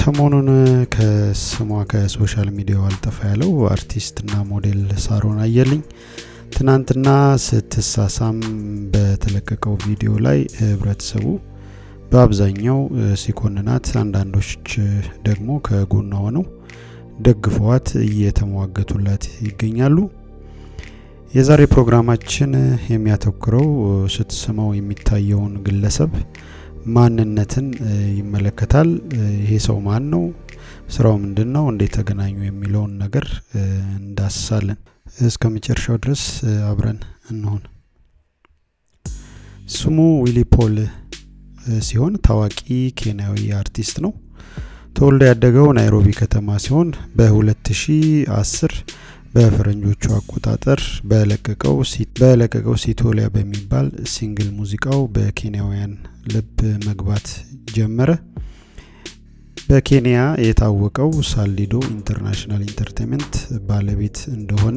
ሰሞኑን ከስሟ ከሶሻል ሚዲያው አልጠፋ ያለው አርቲስትና ሞዴል ሳሮን አየልኝ ትናንትና ስትሳሳም በተለቀቀው ቪዲዮ ላይ ህብረተሰቡ በአብዛኛው ሲኮንናት፣ አንዳንዶች ደግሞ ከጎኗ ሆነው ደግፈዋት እየተሟገቱላት ይገኛሉ። የዛሬ ፕሮግራማችን የሚያተኩረው ስትስመው የሚታየውን ግለሰብ ማንነትን ይመለከታል። ይሄ ሰው ማን ነው? ስራው ምንድን ነው? እንዴት ተገናኙ? የሚለውን ነገር እንዳስሳለን። እስከ መጨረሻው ድረስ አብረን እንሆን። ስሙ ዊሊ ፖል ሲሆን ታዋቂ ኬንያዊ አርቲስት ነው። ተወልዶ ያደገው ናይሮቢ ከተማ ሲሆን በ2010 በፈረንጆቹ አቆጣጠር በለቀቀው ሲቶሊያ በሚባል ሲንግል ሙዚቃው በኬንያውያን ልብ መግባት ጀመረ። በኬንያ የታወቀው ሳሊዶ ኢንተርናሽናል ኢንተርቴንመንት ባለቤት እንደሆነ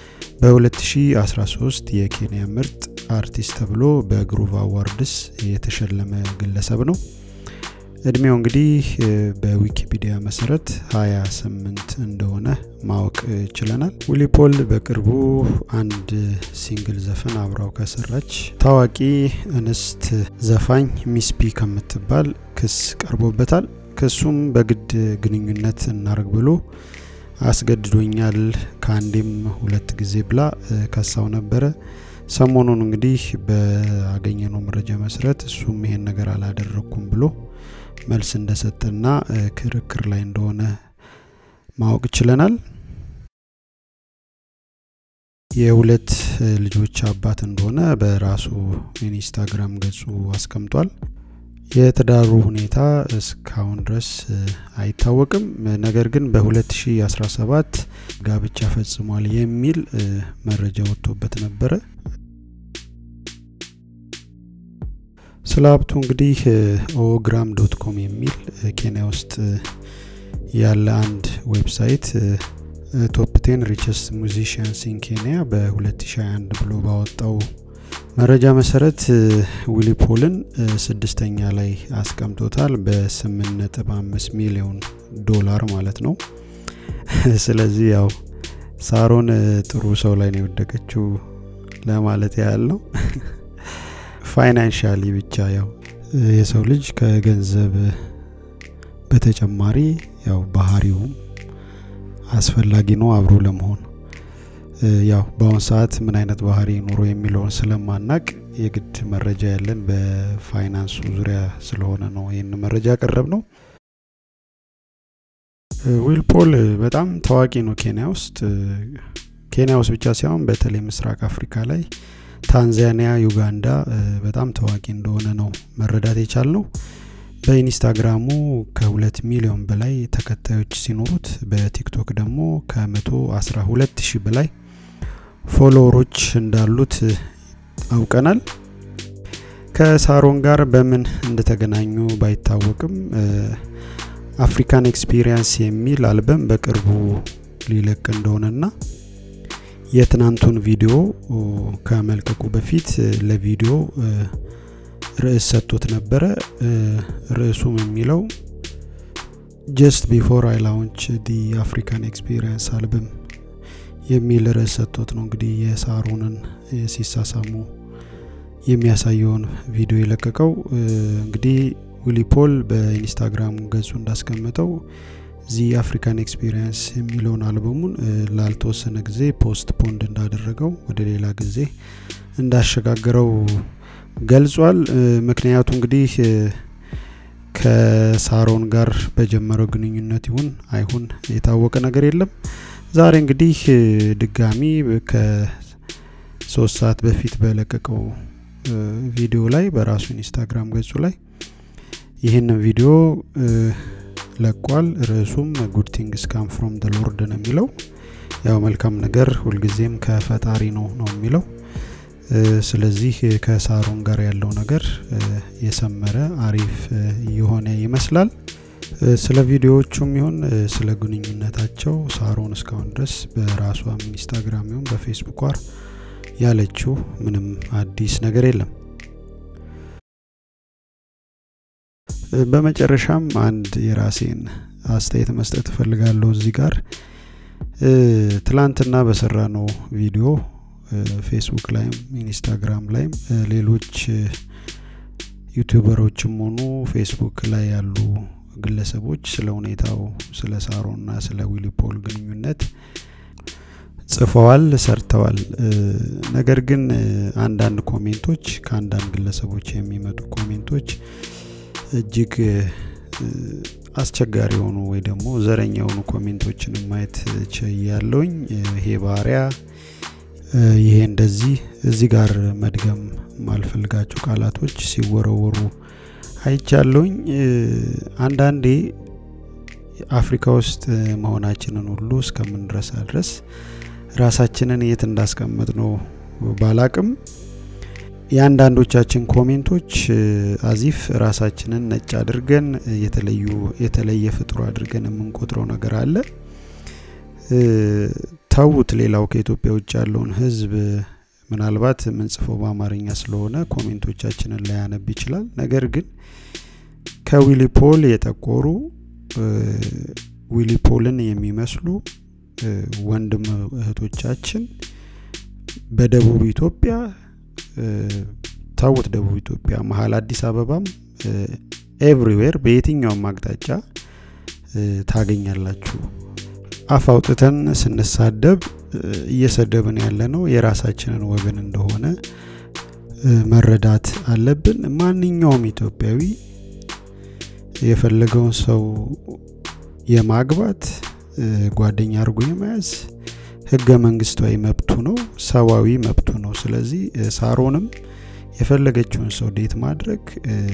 በ2013 የኬንያ ምርጥ አርቲስት ተብሎ በግሩቭ አዋርድስ የተሸለመ ግለሰብ ነው። እድሜው እንግዲህ በዊኪፒዲያ መሰረት 28 እንደሆነ ማወቅ ችለናል። ዊሊ ፖል በቅርቡ አንድ ሲንግል ዘፈን አብራው ከሰራች ታዋቂ እንስት ዘፋኝ ሚስፒ ከምትባል ክስ ቀርቦበታል። ክሱም በግድ ግንኙነት እናርግ ብሎ አስገድዶኛል ከአንዴም ሁለት ጊዜ ብላ ከሳው ነበረ። ሰሞኑን እንግዲህ በአገኘነው መረጃ መሰረት እሱም ይሄን ነገር አላደረግኩም ብሎ መልስ እንደሰጠና ክርክር ላይ እንደሆነ ማወቅ ችለናል። የሁለት ልጆች አባት እንደሆነ በራሱ ኢንስታግራም ገጹ አስቀምጧል። የትዳሩ ሁኔታ እስካሁን ድረስ አይታወቅም። ነገር ግን በ2017 ጋብቻ ፈጽሟል የሚል መረጃ ወጥቶበት ነበረ። ስለ ሀብቱ እንግዲህ ኦግራም ዶት ኮም የሚል ኬንያ ውስጥ ያለ አንድ ዌብሳይት ቶፕ ቴን ሪቸስት ሙዚሽያንስ ኢን ኬንያ በ2021 ብሎ ባወጣው መረጃ መሰረት ዊሊ ፖልን ስድስተኛ ላይ አስቀምጦታል በ8.5 ሚሊዮን ዶላር ማለት ነው። ስለዚህ ያው ሳሮን ጥሩ ሰው ላይ ነው የወደቀችው ለማለት ያህል ነው። ፋይናንሻሊ ብቻ ያው የሰው ልጅ ከገንዘብ በተጨማሪ ያው ባህሪውም አስፈላጊ ነው አብሮ ለመሆን ያው በአሁን ሰዓት ምን አይነት ባህሪ ኑሮ የሚለውን ስለማናቅ የግድ መረጃ ያለን በፋይናንሱ ዙሪያ ስለሆነ ነው ይህን መረጃ ያቀረብ ነው። ዊል ፖል በጣም ታዋቂ ነው ኬንያ ውስጥ። ኬንያ ውስጥ ብቻ ሳይሆን በተለይ ምስራቅ አፍሪካ ላይ ታንዛኒያ፣ ዩጋንዳ በጣም ታዋቂ እንደሆነ ነው መረዳት የቻል ነው። በኢንስታግራሙ ከሁለት ሚሊዮን በላይ ተከታዮች ሲኖሩት በቲክቶክ ደግሞ ከመቶ አስራ ሁለት ሺህ በላይ ፎሎወሮች እንዳሉት አውቀናል። ከሳሮን ጋር በምን እንደተገናኙ ባይታወቅም አፍሪካን ኤክስፒሪየንስ የሚል አልበም በቅርቡ ሊለቅ እንደሆነና የትናንቱን ቪዲዮ ከመልቀቁ በፊት ለቪዲዮ ርዕስ ሰጥቶት ነበረ። ርዕሱም የሚለው ጀስት ቢፎር አይ ላውንች ዲ አፍሪካን ኤክስፒሪየንስ አልበም የሚል ርዕስ ሰጥቶት ነው እንግዲህ የሳሮንን ሲሳሳሙ የሚያሳየውን ቪዲዮ የለቀቀው። እንግዲህ ዊሊ ፖል በኢንስታግራም ገጹ እንዳስቀመጠው ዚ አፍሪካን ኤክስፒሪየንስ የሚለውን አልበሙን ላልተወሰነ ጊዜ ፖስት ፖንድ እንዳደረገው ወደ ሌላ ጊዜ እንዳሸጋገረው ገልጿል። ምክንያቱ እንግዲህ ከሳሮን ጋር በጀመረው ግንኙነት ይሁን አይሁን የታወቀ ነገር የለም። ዛሬ እንግዲህ ድጋሚ ከሶስት ሰዓት በፊት በለቀቀው ቪዲዮ ላይ በራሱ ኢንስታግራም ገጹ ላይ ይህንን ቪዲዮ ለቋል። ርዕሱም ጉድ ቲንግስ ካም ፍሮም ደ ሎርድ ነው የሚለው። ያው መልካም ነገር ሁልጊዜም ከፈጣሪ ነው ነው የሚለው። ስለዚህ ከሳሮን ጋር ያለው ነገር የሰመረ አሪፍ የሆነ ይመስላል። ስለ ቪዲዮዎቹም ይሁን ስለ ግንኙነታቸው ሳሮን እስካሁን ድረስ በራሷም ኢንስታግራም ይሁን በፌስቡኳ ያለችው ምንም አዲስ ነገር የለም። በመጨረሻም አንድ የራሴን አስተያየት መስጠት እፈልጋለሁ እዚህ ጋር ትላንትና በሰራ ነው ቪዲዮ ፌስቡክ ላይም ኢንስታግራም ላይም ሌሎች ዩቲዩበሮችም ሆኑ ፌስቡክ ላይ ያሉ ግለሰቦች ስለ ሁኔታው ስለ ሳሮና ስለ ዊሊ ፖል ግንኙነት ጽፈዋል ሰርተዋል ነገር ግን አንዳንድ ኮሜንቶች ከአንዳንድ ግለሰቦች የሚመጡ ኮሜንቶች እጅግ አስቸጋሪ የሆኑ ወይ ደግሞ ዘረኛ የሆኑ ኮሜንቶችን ማየት ችያለውኝ ይሄ ባሪያ ይሄ እንደዚህ እዚህ ጋር መድገም ማልፈልጋቸው ቃላቶች ሲወረወሩ አይቻለውኝ አንዳንዴ አፍሪካ ውስጥ መሆናችንን ሁሉ እስከምንረሳ ድረስ ራሳችንን የት እንዳስቀመጥ ነው ባላቅም የአንዳንዶቻችን ኮሜንቶች አዚፍ ራሳችንን ነጭ አድርገን የተለዩ የተለየ ፍጡር አድርገን የምንቆጥረው ነገር አለ ተዉት ሌላው ከኢትዮጵያ ውጭ ያለውን ህዝብ ምናልባት የምንጽፈው በአማርኛ ስለሆነ ኮሜንቶቻችንን ላያነብ ይችላል ነገር ግን ከዊሊ ፖል የጠቆሩ ዊሊ ፖልን የሚመስሉ ወንድም እህቶቻችን በደቡብ ኢትዮጵያ ታውት ደቡብ ኢትዮጵያ መሀል አዲስ አበባም ኤቭሪዌር በየትኛውም አቅጣጫ ታገኛላችሁ አፍ አውጥተን ስንሳደብ እየሰደብን ያለ ነው የራሳችንን ወገን እንደሆነ መረዳት አለብን ማንኛውም ኢትዮጵያዊ የፈለገውን ሰው የማግባት ጓደኛ አድርጎ የመያዝ ህገ መንግስታዊ መብቱ ነው ሰዋዊ መብቱ ነው ስለዚህ ሳሮንም የፈለገችውን ሰው ዴት ማድረግ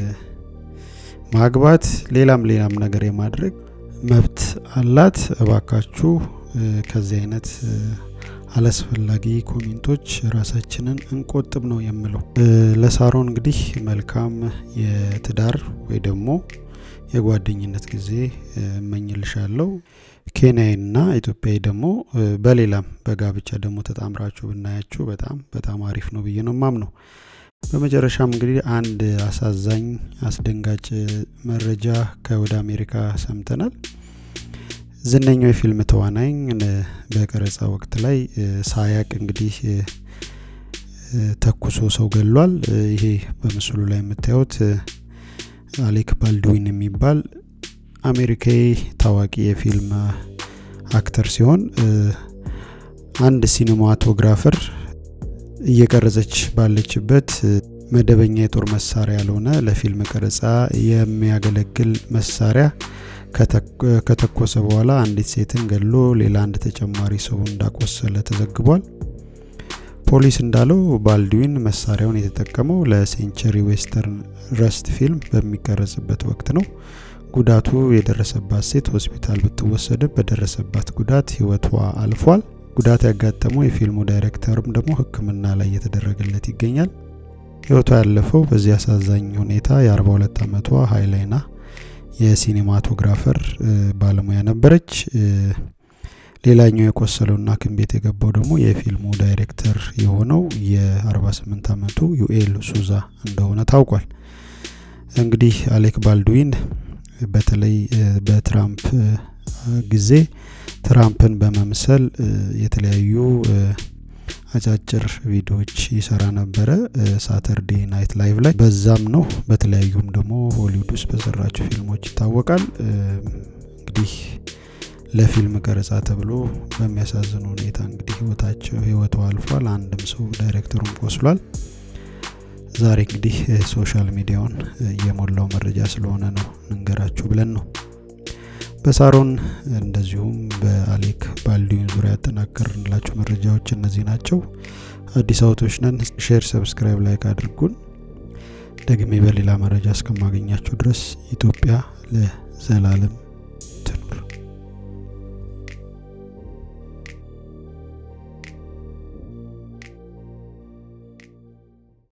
ማግባት ሌላም ሌላም ነገር የማድረግ መብት አላት እባካችሁ ከዚህ አይነት አላስፈላጊ ኮሜንቶች ራሳችንን እንቆጥብ ነው የምለው ለሳሮን እንግዲህ መልካም የትዳር ወይ ደግሞ የጓደኝነት ጊዜ እመኝልሻለሁ ኬንያዊና ኢትዮጵያዊ ደግሞ በሌላም በጋብቻ ደግሞ ተጣምራችሁ ብናያችሁ በጣም በጣም አሪፍ ነው ብዬ ነው ማም ነው በመጨረሻም እንግዲህ አንድ አሳዛኝ አስደንጋጭ መረጃ ከወደ አሜሪካ ሰምተናል ዝነኛው የፊልም ተዋናኝ በቀረጻ ወቅት ላይ ሳያቅ እንግዲህ ተኩሶ ሰው ገሏል ይሄ በምስሉ ላይ የምታዩት አሌክ ባልድዊን የሚባል አሜሪካዊ ታዋቂ የፊልም አክተር ሲሆን አንድ ሲኒማቶግራፈር እየቀረጸች ባለችበት መደበኛ የጦር መሳሪያ ያልሆነ ለፊልም ቀረጻ የሚያገለግል መሳሪያ ከተኮሰ በኋላ አንዲት ሴትን ገሎ ሌላ አንድ ተጨማሪ ሰው እንዳቆሰለ ተዘግቧል ፖሊስ እንዳለው ባልድዊን መሳሪያውን የተጠቀመው ለሴንቸሪ ዌስተርን ረስት ፊልም በሚቀረጽበት ወቅት ነው ጉዳቱ የደረሰባት ሴት ሆስፒታል ብትወሰድም በደረሰባት ጉዳት ህይወቷ አልፏል ጉዳት ያጋጠመው የፊልሙ ዳይሬክተርም ደግሞ ህክምና ላይ እየተደረገለት ይገኛል ህይወቷ ያለፈው በዚህ አሳዛኝ ሁኔታ የ42 ዓመቷ ሀይላይና የሲኒማቶግራፈር ባለሙያ ነበረች ሌላኛው የቆሰለውና ክን ቤት የገባው ደግሞ የፊልሙ ዳይሬክተር የሆነው የ48 ዓመቱ ዩኤል ሱዛ እንደሆነ ታውቋል እንግዲህ አሌክ ባልድዊን በተለይ በትራምፕ ጊዜ ትራምፕን በመምሰል የተለያዩ አጫጭር ቪዲዮዎች ይሰራ ነበረ ሳተርዴ ናይት ላይቭ ላይ በዛም ነው በተለያዩም ደግሞ ሆሊውድ ውስጥ በሰራቸው ፊልሞች ይታወቃል እንግዲህ ለፊልም ቀረጻ ተብሎ በሚያሳዝን ሁኔታ እንግዲህ ህይወታቸው ህይወቱ አልፏል አንድም ሰው ዳይሬክተሩም ቆስሏል ዛሬ እንግዲህ ሶሻል ሚዲያውን የሞላው መረጃ ስለሆነ ነው ንንገራችሁ ብለን ነው በሳሮን እንደዚሁም በአሌክ ባልዲዩን ዙሪያ ያጠናከርንላችሁ መረጃዎች እነዚህ ናቸው አዲስ አውቶች ነን ሼር ሰብስክራይብ ላይክ አድርጉን ደግሜ በሌላ መረጃ እስከማገኛችሁ ድረስ ኢትዮጵያ ለዘላለም